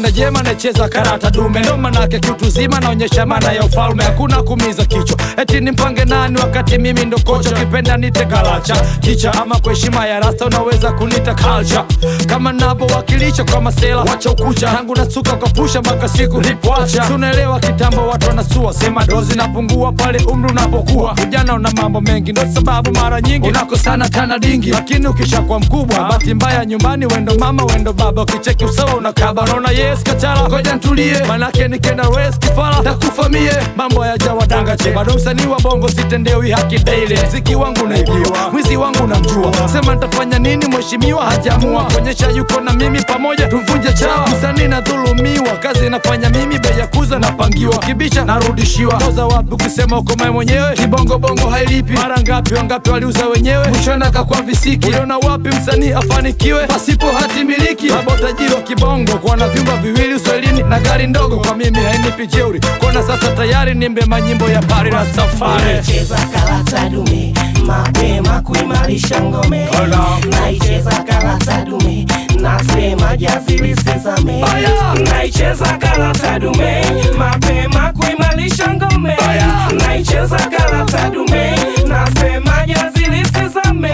tenda jema nacheza karata dume ndo manake kiutu zima naonyesha maana ya ufalme hakuna kumiza kichwa eti nimpange nani wakati mimi ndo kocha ukipenda nite kalacha kicha ama kwa heshima ya rasta unaweza kunita culture kama navyowakilisha kwa masela wacha ukucha tangu nasuka kwa pusha mpaka siku lipoacha tunaelewa kitambo watu wanasua sema dozi napungua pale umri unapokuwa ujana una mambo mengi ndo sababu mara nyingi unakosana tana dingi lakini ukishakuwa mkubwa bahati mbaya nyumbani wendo mama wendo baba ukicheki usawa unakaba unaona yes kachala ngoja ntulie manake nikenda res kifala takufamie mambo hayajawa danga che bado msanii wa bongo sitendewi haki daily mziki wangu naibiwa mwizi wangu namjua sema nitafanya nini mheshimiwa hajamua kuonyesha yuko na mimi pamoja tumvunje chawa msanii nadhulumiwa kazi nafanya mimi bei ya kuza napangiwa kibisha narudishiwa toza wapi ukisema uko mae mwenyewe kibongobongo hailipi mara ngapi wangapi waliuza wenyewe mwishoni akakwa visiki uliona wapi msanii afanikiwe pasipo hati miliki baba utajiri wa kibongo kuwa na vyumba viwili uswahilini na gari ndogo kwa mimi hainipi jeuri kuona sasa tayari nimbe manyimbo ya pari na safari Cheza karata dume mapema kuimarisha ngome naicheza karata dume nasema jazili sesame Aya! naicheza karata dume mapema kuimarisha ngome naicheza karata dume nasema jazili sesame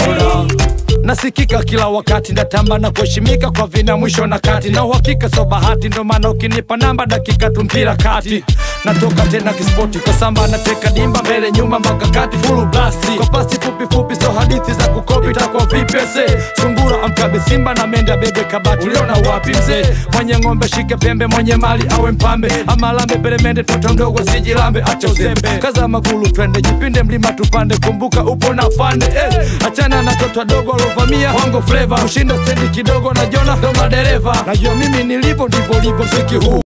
nasikika kila wakati ndatamba na kuheshimika kwa vina mwisho na kati na uhakika so bahati ndo maana ukinipa namba dakika tu mpira kati natoka tena kispoti kwa samba nateka dimba mbele nyuma mpaka kati fulu blasti kwa pasi fupi fupi so hadithi za kukopi takwa vipese sungura amkabe simba na menda bebe kabati uliona wapi mzee mwenye ng'ombe shike pembe mwenye mali awe mpambe ama lambe peremende toto mdogo sijilambe acha uzembe kaza magulu twende jipinde mlima tupande kumbuka upo na fande eh. achana na toto dogo alovamia wango fleva kushinda stendi kidogo na jona ndo madereva najua mimi nilipo ndivyo lipo mziki huu